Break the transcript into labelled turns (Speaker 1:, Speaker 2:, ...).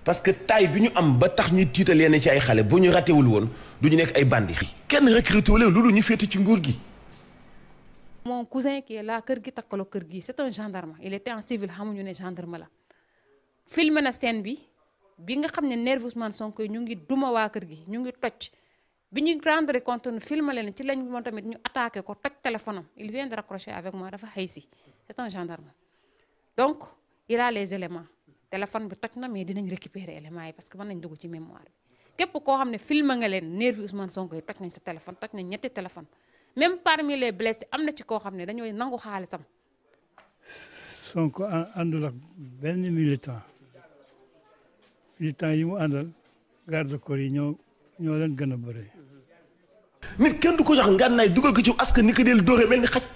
Speaker 1: parce que taille bi ñu am ba tax ñuy tiital yenn ci ay xale bu ñu ratewul woon du ñu nekk ay bandi kenn recruté wu leen loolu ñu féete ci nguur gi.
Speaker 2: mon cousin qui est là kër gi takkaloo kër gi c'est un gendarme il était en civil xamuñu ne gendarme la filmé na scène bi bi nga xam ne nervi Ousmane Sonko yi ñu ngi duma waa kër gi ñu ngi toj bi ñu rendre compte ne filmé leen ci lañ moom tamit ñu attaqué ko toj téléphone am il vient de raccrocher avec moi dafa xëy si c'est un gendarme donc il a les éléments téléphone bi toj na mais dinañ récupérer éléments yi parce que mën nañ dugg ci mémoire bi képp koo xam ne filmé nga leen nervi Ousmane Sonko yi toj nañ sa téléphone toj nañ ñetti téléphone même parmi les blessés am na ci koo xam ne dañooy nangu xaalisam
Speaker 3: Sonko àndul ak benn militant militant yi mu àndal garde corps yi ñoo ñoo leen gën a bëri.
Speaker 1: nit kenn du ko jox ngànnaay dugal ko ci askan ni ko del dóore mel ni xaj